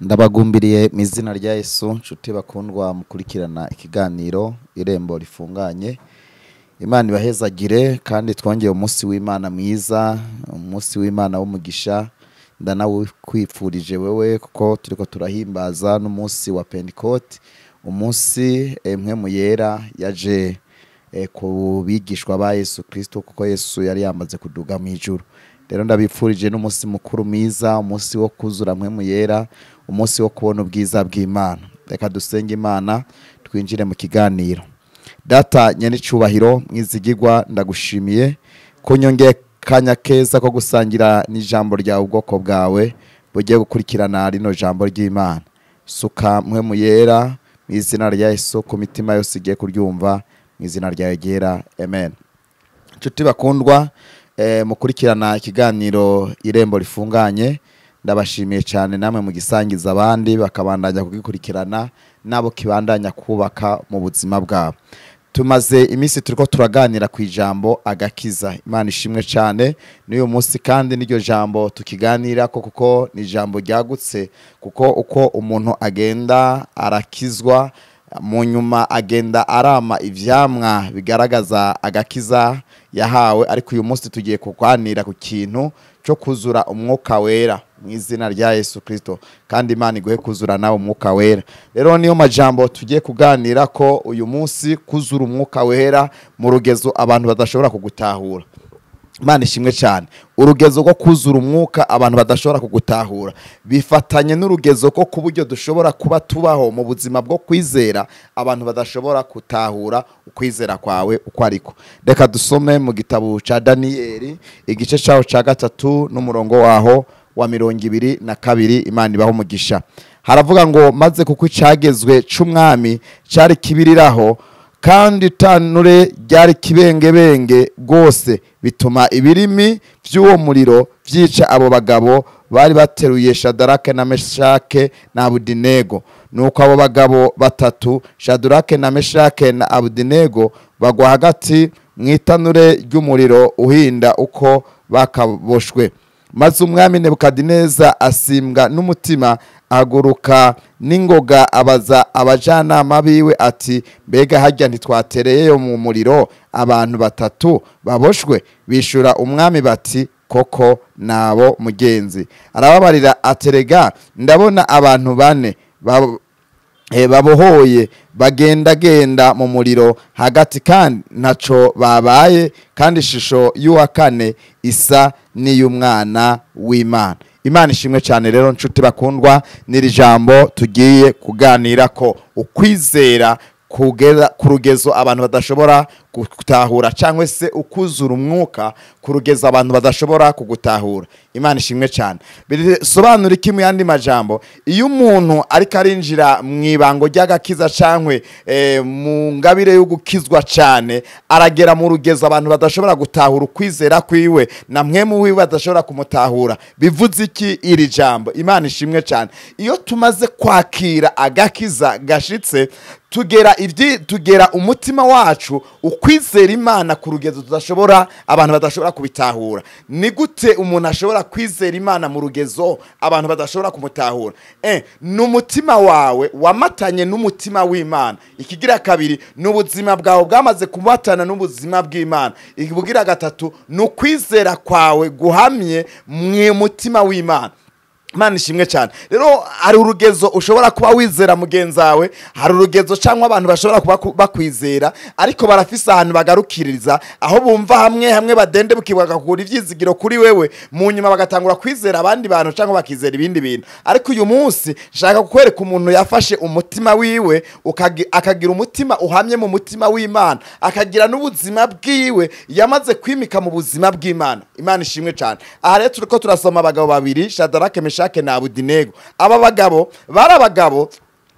ndabagumbiriye mu izina rya Yesu nshuti bakundwa mukurikirana ikiganiro irembo rifunganye imana ibahezagire kandi twongeye umunsi w'imana mwiza umunsi w'imana w'umugisha ndanawukwifurije wewe kuko turiko turahimbaza n'umunsi wa pentecote umunsi emwe mu yera yaje eh, ku bigishwa ba yesu kristo kuko yesu yari yamaze kuduga mu ijuru rero ndabipfurije n'umunsi mukuru mwiza umunsi wo kuzura mwe mu yera umunsi wo kubona ubwiza bw'imana reka dusenge imana twinjire mu kiganiro data nyenicubahiro mwizigirwa ndagushimiye kunyongeye kanya keza ko gusangira n'ijambo ryawe ubwoko bwawe bugiye gukurikirana rino jambo ry'imana suka mwe mu yera mu izina rya yesu ku mitima yose igiye kuryumva mu izina ryawe ryera amen inshuti bakundwa eh, mukurikirana ikiganiro irembo rifunganye ndabashimiye cyane namwe mu gisangiza abandi bakabandanya kugikurikirana nabo kibandanya kubaka mu buzima bwabo tumaze iminsi turiko turaganira ku ijambo agakiza imana ishimwe cyane n'uyu munsi kandi n'iryo jambo tukiganirako kuko ni ijambo ryagutse kuko uko umuntu agenda arakizwa mu nyuma agenda arama ivyamwa bigaragaza agakiza yahawe ariko uyu munsi tugiye kuganira ku kintu cyo kuzura umwuka wera mu izina rya Yesu Kristo kandi Imana iguhe kuzura nawe umwuka wera rero niyo majambo tugiye kuganira ko uyu munsi kuzura umwuka wera mu rugezo abantu badashobora kugutahura Imana ishimwe cyane urugezo rwo kuzura umwuka abantu badashobora kugutahura bifatanye n'urugezo ko ku buryo dushobora kuba tubaho mu buzima bwo kwizera abantu badashobora gutahura ukwizera kwawe uko ariko reka dusome mu gitabo cya daniyeli igice cyaho cya gatatu n'umurongo waho wa mirongo ibiri na kabiri imana ibaho umugisha haravuga ngo maze kuko icyagezwe cy'umwami cyari kibiriraho kandi itanure ryari kibengebenge rwose bituma ibirimi by'uwo muriro byica abo bagabo bari bateruye shadarake na meshake na abudinego nuko abo bagabo batatu shadarake na meshake na abudinego bagwa hagati mu itanure ry'umuriro uhinda uko bakaboshwe maze umwami nebukadineza asimbwa n'umutima ahaguruka n'ingoga abaza abajanama biwe ati mbega hajya ntitwatereyeyo mu muriro abantu batatu baboshwe bishura umwami bati koko nabo mugenzi arababarira aterega ndabona abantu bane bab- eh, babohoye bagendagenda mu muriro hagati kandi ntaco babaye kandi ishusho y'uwa kane isa n'iy'umwana w'imana imana ishimwe cyane rero nshuti bakundwa n'iri jambo tugiye kuganira ko ukwizera kugera ku rugezo abantu badashobora gutahura cyangwa se ukuzura umwuka ku rugezo abantu badashobora kugutahura imana ishimwe cyane bisobanura iki mu yandi majambo iyo umuntu ariko arinjira mu ibango ry'agakiza cyangwa mu ngabire yo gukizwa cyane aragera mu rugezo abantu badashobora gutahura ukwizera kwiwe na mwe mu wiwe badashobora kumutahura bivuze iki iri jambo imana ishimwe cyane iyo tumaze kwakira agakiza gashitse tugera ibyi tugera umutima wacu ukwizera imana ku rugezo tudashobora abantu badashobora kubitahura ni gute umuntu ashobora kwizera imana mu rugezo abantu badashobora kumutahura eh, ni umutima wawe wamatanye n'umutima w'imana ikigira kabiri ni ubuzima bwawe bwamaze kumatana n'ubuzima bw'imana ikibugira gatatu ni ukwizera kwawe guhamye mu mutima w'imana Imana ishimwe cyane rero hari urugezo ushobora kuba wizera mugenzi wawe hari urugezo cyangwa abantu bashobora kuba ku- bakwizera ariko barafise ahantu bagarukiriza aho bumva hamwe hamwe badende bakakura ibyizigiro kuri wewe mu nyuma bagatangura kwizera abandi bantu cyangwa bakizera ibindi bintu ariko uyu munsi nshaka kukwereka umuntu yafashe umutima wiwe ukagi- akagira umutima uhamye mu mutima w'imana akagira n'ubuzima bwiwe yamaze kwimika mu buzima bw'imana imana ishimwe cyane aha rero turiko turasoma abagabo babiri shadarake meshake na abudinego aba bagabo bari abagabo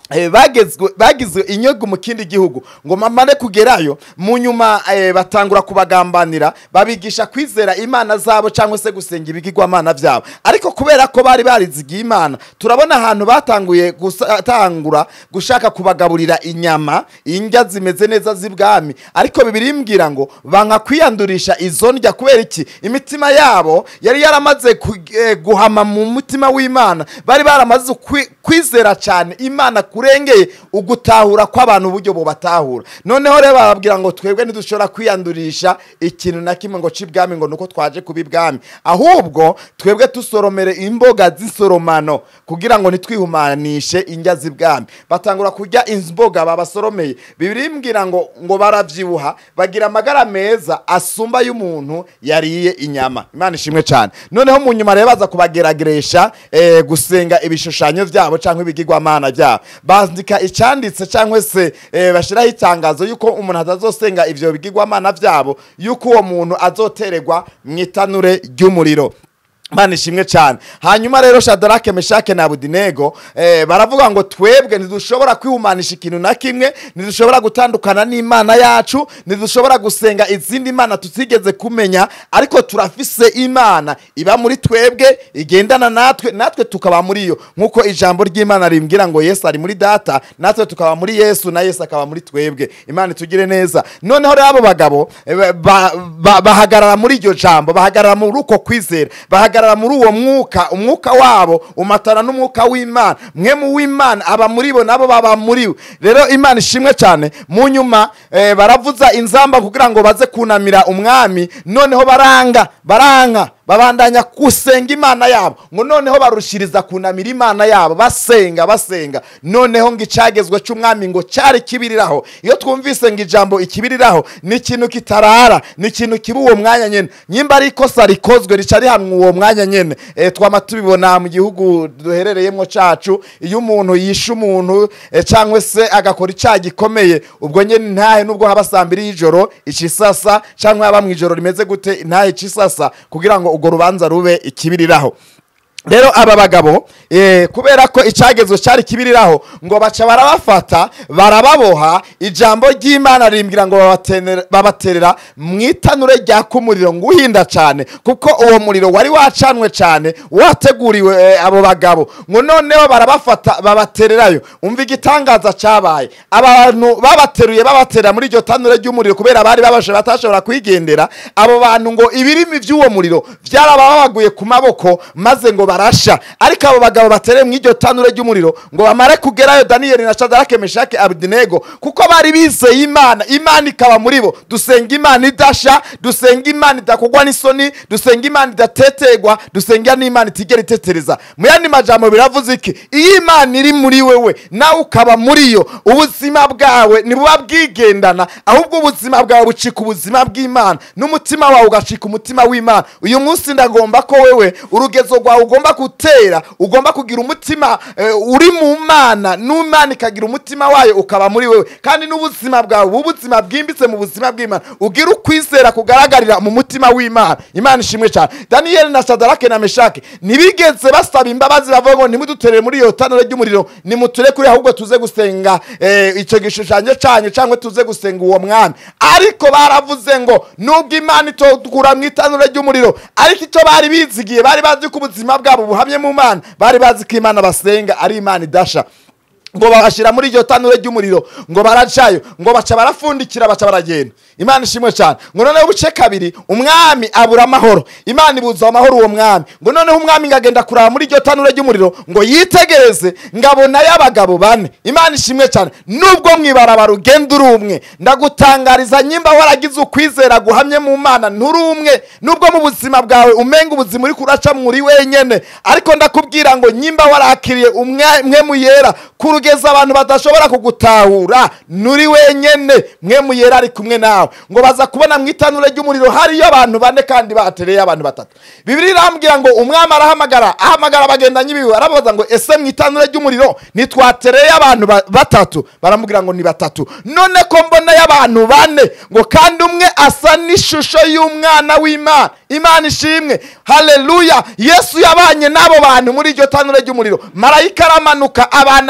eh, bagezwe bagizwe inyogo mu kindi gihugu ngo mamare kugerayo mu nyuma eh, batangura kubagambanira babigisha kwizera imana zabo cyangwa se gusenga ibigirwamana byabo ariko kubera ko bari barizigiye imana turabona ahantu batanguye gutangura gushaka kubagaburira inyama indya zimeze neza z'ibwami ariko bibiri mbwira ngo banka kwiyandurisha izo ndya kubera iki imitima yabo yari yaramaze ku- eh, guhama mu mutima w'imana bari baramaze kwi- kwizera cyane imana kurengeye ugutahura kw'abantu uburyo bubatahura noneho rero barababwira ngo twebwe ntidushobora kwiyandurisha ikintu na kimwe ngo c'ibwami ngo nuko twaje kuba ibwami ahubwo twebwe tusoromere imboga z'isoromano kugira ngo ntitwihumanishe indya z'ibwami batangura kurya imboga babasoromeye bibiri mbwira ngo ngo baravyibuha bagira amagara meza asumba y'umuntu yariye inyama imana ishimwe cyane noneho mu nyuma rero baza kubagerageresha eh, gusenga ibishushanyo byabo cyangwa ibigirwamana byabo bandika icyanditse cyangwa se eh, bashyiraho itangazo y'uko umuntu atazosenga ibyo bigirwamana byabo y'uko uwo muntu azotererwa mu itanure ry'umuriro Imana ishimwe cyane hanyuma rero shadarake meshake na abudinego eh, baravuga ngo twebwe ntidushobora kwihumanisha ikintu na kimwe ntidushobora gutandukana n'imana yacu ntidushobora gusenga izindi mana tutigeze kumenya ariko turafise imana iba muri twebwe igendana natwe natwe tukaba muri yo nk'uko ijambo ry'imana rimbwira ngo yesu ari muri data natwe tukaba muri yesu na yesu akaba muri twebwe imana itugire neza noneho rero abo bagabo eh, ba- ba- bahagarara muri iryo jambo bahagarara muri uko kwizera bahagarara muri uwo mwuka umwuka wabo umatana n'umwuka w'imana mwe mu w'imana aba muri bo nabo baba muri we rero imana ishimwe cyane mu nyuma eh, baravuza inzamba kugira ngo baze kunamira umwami noneho baranga baranga babandanya gusenga imana yabo ngo noneho barushiriza kunamira imana yabo basenga basenga noneho ngo icyagezwe cy'umwami ngo cyari kibiriraho iyo twumvise ngo ijambo ikibiriraho ni ikintu kitarara ni ikintu kiba uwo mwanya nyine nyimba ari ikosa rikozwe rica rihanwa uwo mwanya nyine e, twama tubibona mu gihugu duherereyemo cacu iyo umuntu yishe umuntu e, cyangwa se agakora icyaha gikomeye ubwo nyine ntahe nubwo haba saa mbiri y'ijoro icisasa cyangwa haba mu ijoro rimeze gute ntahe icisasa kugira ngo urwo rubanza rube ikibiriraho rero aba bagabo eh, kubera ko icyagezwe cyari kibiriraho ngo baca barabafata barababoha ijambo ry'imana rimbwira ngo babatenera- babaterera mu itanure ryaka umuriro ngo uhinda cyane kuko uwo muriro wari wacanwe cyane wateguriwe eh, abo bagabo ngo noneho barabafata babatererayo umva igitangaza cyabaye abantu babateruye babatera muri iryo tanure ry'umuriro kubera bari babashe batashobora kwigendera abo bantu ngo ibirimi by'uwo muriro byarababaguye ku maboko maze ngo barasha ariko abo bagabo batereye mu iryo tanure ry'umuriro ngo bamare kugerayo daniyeli na shadarake meshake abidinego kuko bari bizeye imana imana ikaba muri bo dusenga imana idasha dusenga imana idakogwa n'isoni dusenga imana idatetegwa dusenga n'imana itigera itetereza mu yandi majambo biravuze iki iyo imana iri muri wewe nawe ukaba muri yo ubuzima bwawe ntibuba bwigendana ahubwo ubuzima bwawe bucika ubuzima bw'imana n'umutima wawe ugacika umutima w'imana uyu munsi ndagomba ko wewe urugezo rwawe ugomba gutera ugomba kugira umutima eh, uri mu mana n'imana ikagira umutima wayo ukaba muri wewe kandi n'ubuzima bwawe buba ubuzima bwimbitse mu buzima bw'imana ugira ukwizera kugaragarira mu mutima w'imana imana ishimwe cyane daniyeli na sadarake na meshake ntibigeze basaba imbabazi bavuga ngo ntimuduterere muri iyo tanure ry'umuriro nimuture kuri ahubwo tuze gusenga eh, icyo gishushanyo cyanyu cyangwa tuze gusenga uwo mwami ariko baravuze ngo nubwo imana itokura mu itanure ry'umuriro ariko icyo bari bizigiye bari bazi ko ubuzima bwabo buhamye mu mana bari bazi ko imana basenga ari imana idasha ngo babashyira muri iryo tanure ry'umuriro ngo baracayo ngo baca barafundikira baca baragenda imana ishimwe cyane ngo noneho ubuce kabiri umwami abura amahoro imana ibuza amahoro uwo mwami ngo noneho umwami ngo agenda kuraba muri iryo tanure ry'umuriro ngo yitegereze ngabonayo abagabo bane imana ishimwe cyane nubwo mwibarabara ugenda uri umwe ndagutangariza nyimba waragize ukwizera guhamye mu mana nturi umwe nubwo mu buzima bwawe umenga ubuzima uri kuraca muri wenyene ariko ndakubwira ngo nyimba warakiriye umwe mwe muyera kurugeza abantu badashobora kugutahura nturi wenyene mwe muyera ari kumwe nawe ngo baza kubona mu itanure ry'umuriro hariyo abantu bane kandi batereye abantu batatu bibiri irambwira ngo umwami arahamagara ahamagara abagendanyi biwe arababaza ngo ese mu itanure ry'umuriro ntitwatereye abantu ba- batatu baramubwira ngo ni batatu none ko mbonayo abantu bane ngo kandi umwe asa n'ishusho y'umwana w'imana imana ishimwe haleluya yesu yabanye n'abo bantu muri iryo tanure ry'umuriro marayika aramanuka abana nabo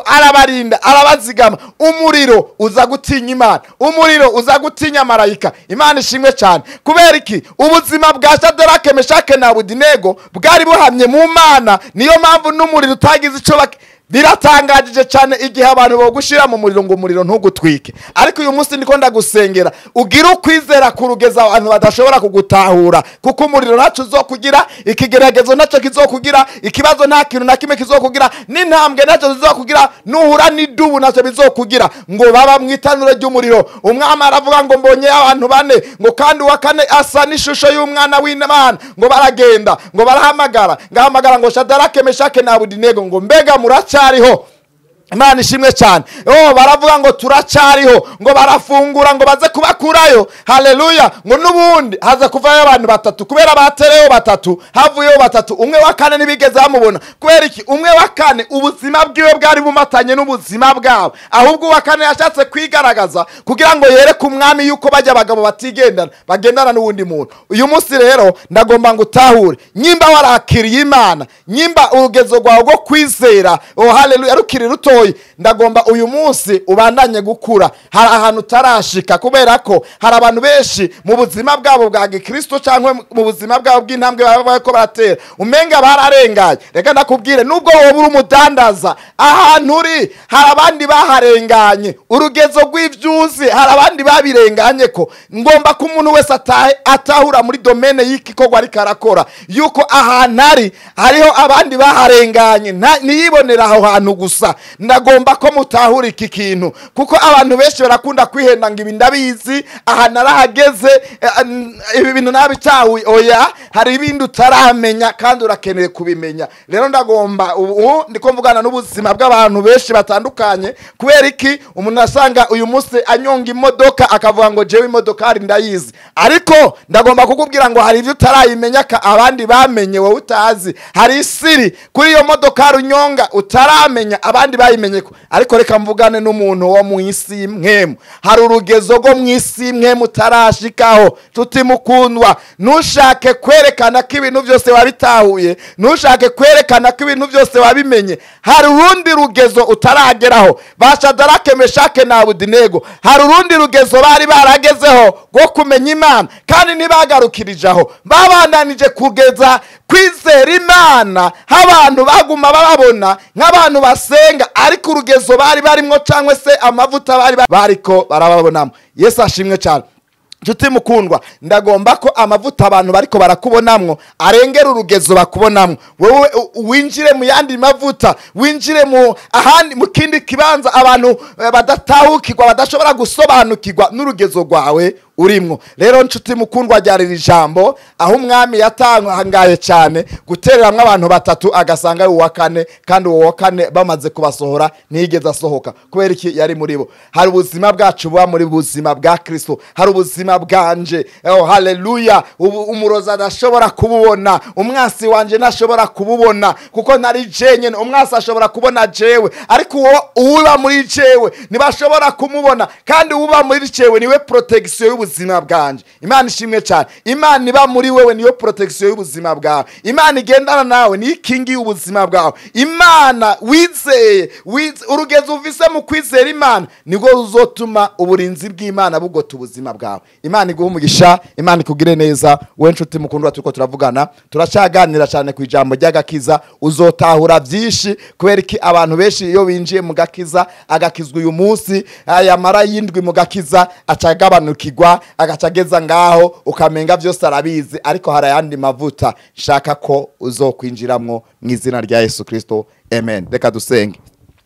arabarinda arabazigama umuriro uza gutinya imana umuriro uza gutinya marayika imana ishimwe cyane kubera iki ubuzima bwa shadarake meshake na budinego bwari buhamye mu mana niyo mpamvu n'umuriro utagize icyo bak- biratangajije cyane igihe abantu bogushira mu muriro ngo umuriro ntugutwike ariko uyu munsi ndiko ndagusengera ugire ukwizera kurugeza abantu badashobora kugutahura kuko umuriro ntacyo uzokugira ikigeragezo ntacyo kizokugira ikibazo nta kintu na kimwe kizokugira n'intambwe ntacyo zizokugira nuhura n'idubu ntacyo bizokugira ngo baba mu itanura ry'umuriro umwami aravuga ngo mbonye abantu bane ngo kandi uwa kane asa n'ishusho y'umwana w'imana ngo baragenda ngo barahamagara ngahamagara ngo shadarake meshake na abudinego ngo mbega muracyariho imana ishimwe cyane oh baravuga ngo turacyariho ngo barafungura ngo baze kubakurayo haleluya ngo n'ubundi haza kuvayo abantu batatu kubera batereyeho batatu havuyeho batatu umwe wa kane ntibigeze bamubona kubera iki umwe wa kane ubuzima bwiwe bwari bumatanye n'ubuzima bwabo ahubwo uwa kane yashatse kwigaragaza kugira ngo yereke umwami yuko bajya abagabo batigendana bagendana n'uwundi muntu uyu munsi rero ndagomba ngo utahure nyimba warakiriye imana nyimba urugezo rwawe rwo kwizera oh haleluya rukiri rutoya ndagomba uyu munsi ubandanye gukura hari ahantu utarashika kubera ko hari abantu benshi mu buzima bwabo bwa gikristo cyangwa mu buzima bwabo bw'intambwe baba bariko baratera umenga bararenganye reka ndakubwire nubwo wowe uri umudandaza ahantu uri hari abandi baharenganye urugezo rw'ivyuzi hari abandi babirenganye ko ngomba ko umuntu wese atahe atahura muri domene y'igikorwa ariko arakora yuko ahantu ari hariho abandi baharenganye nta- ntiyibonera aho hantu gusa ndagomba ko mutahura iki kintu kuko abantu benshi barakunda kwihenda ngo ibi ndabizi aha narahageze eh, n- ibi bintu nabitahuye oya hari ibindi utaramenya kandi urakeneye kubimenya rero ndagomba ubu ndiko mvugana n'ubuzima bw'abantu benshi batandukanye kubera iki umuntu asanga uyu munsi anyonga imodoka akavuga ngo jewe imodokari ndayizi ariko ndagomba kukubwira ngo hari ibyo utarayimenya ka abandi bamenye wowe utazi hari isiri kuri iyo modokari unyonga utaramenya abandi bayimenye ko ariko reka mvugane n'umuntu wo mu isi y'imwemu hari urugezo rwo mu isi y'imwemu utarashikaho tutimukundwa ntushake kwerekana ko ibintu byose wabitahuye ntushake kwerekana ko ibintu byose wabimenye hari urundi rugezo utarageraho bashadarake meshake na abudinego hari urundi rugezo bari baragezeho rwo kumenya imana kandi ntibagarukirije aho babandanije kugeza kwizera imana nk'abantu baguma bababona nk'abantu basenga ariko urugezo bari barimo cyangwa se amavuta bari bariko barababonamo yesu ashimwe cyane nshuti mukundwa ndagomba ko amavuta abantu bariko barakubonamwo arengera urugezo bakubonamwo wowe u- winjire mu yandi mavuta winjire mu ahandi mu kindi kibanza abantu eh, badatahukirwa badashobora gusobanukirwa n'urugezo rwawe urimwo rero nshuti mukundwa ryari iri jambo aho umwami yatangaye cyane gutereramwo abantu batatu agasanga ari uwa kane kandi uwo wa kane bamaze kubasohora ntiyigeze asohoka kubera iki yari muri bo hari ubuzima bwacu buba muri buzima bwa kristo hari ubuzima bwanje oh, haleluya ubu umurozi adashobora kububona umwasi wanje ntashobora kububona kuko ntari jenyene umwasi ashobora kubona jewe ariko uwo uba muri jewe ntibashobora kumubona kandi uba muri jewe niwe protection y'ubuzima bwanje imana ishimwe cyane imana iba muri wewe niyo protection y'ubuzima bwawe imana igendana nawe niyo ikingi y'ubuzima bwawe imana wizeye wize- urugezo uvise mu kwizera imana nibwo ruzotuma uburinzi bw'imana bugota ubuzima bwawe imana iguha umugisha imana ikugire neza we nshuti mukundwa turiko turavugana turacyaganira cyane ku ijambo ry'agakiza uzotahura byinshi kubera iki abantu benshi iyo binjiye mu gakiza agakizwa uyu munsi yamara yindwi mu gakiza acagabanukirwa agaca ageza ngaho ukamenga byose arabizi ariko hari ayandi mavuta nshaka ko uzokwinjiramwo mu izina rya yesu kirisito amen reka dusenge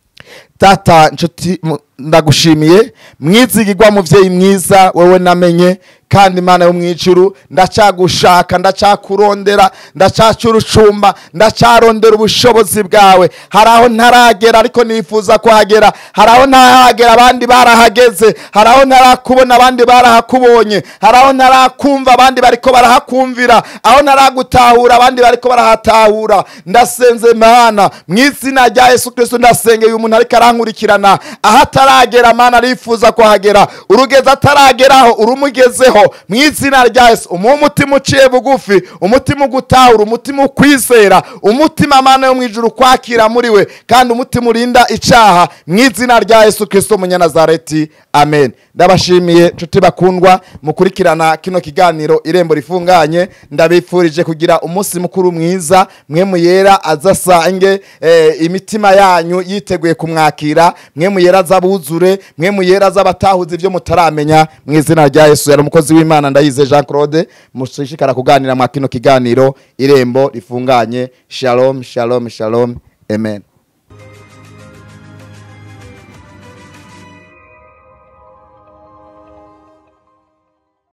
tata nshuti mu- ndagushimiye mwizigirwa muvyeyi mwiza wewe namenye kandi imana yo mwijuru ndacyagushaka ndacyakurondera ndacyacurucumba ndacyarondera ubushobozi bwawe hari aho ntaragera ariko nifuza kuhagera hari aho ntarahagera abandi barahageze hari aho ntarakubona abandi barahakubonye hari aho ntarakumva abandi bariko barahakumvira aho ntaragutahura abandi bariko barahatahura ndasenze mana mu izina rya yesu kristo ndasengeye uyu muntu ariko arankurikirana aho atari ataragera mana arifuza kuhagera urugeze atarageraho urumugezeho mu izina rya yesu umuhe umutima uciye bugufi umutima ugutahura umutima ukwizera umutima mana yo mu ijuru kwakira muri we kandi umutima urinda icaha mu izina rya yesu kirisito munyanazareti amen ndabashimiye nshuti bakundwa mukurikirana kino kiganiro irembo rifunganye ndabifurije kugira umunsi mukuru mwiza mwe muyera azasange eh, imitima yanyu yiteguye kumwakira mwe muyera azabuzure mwe muyera azabatahuza ibyo mutaramenya mu izina rya yesu yari umukozi w'imana ndayize jean claude mushishikara kuganira mwa kino kiganiro irembo rifunganye shalom shalom shalom amen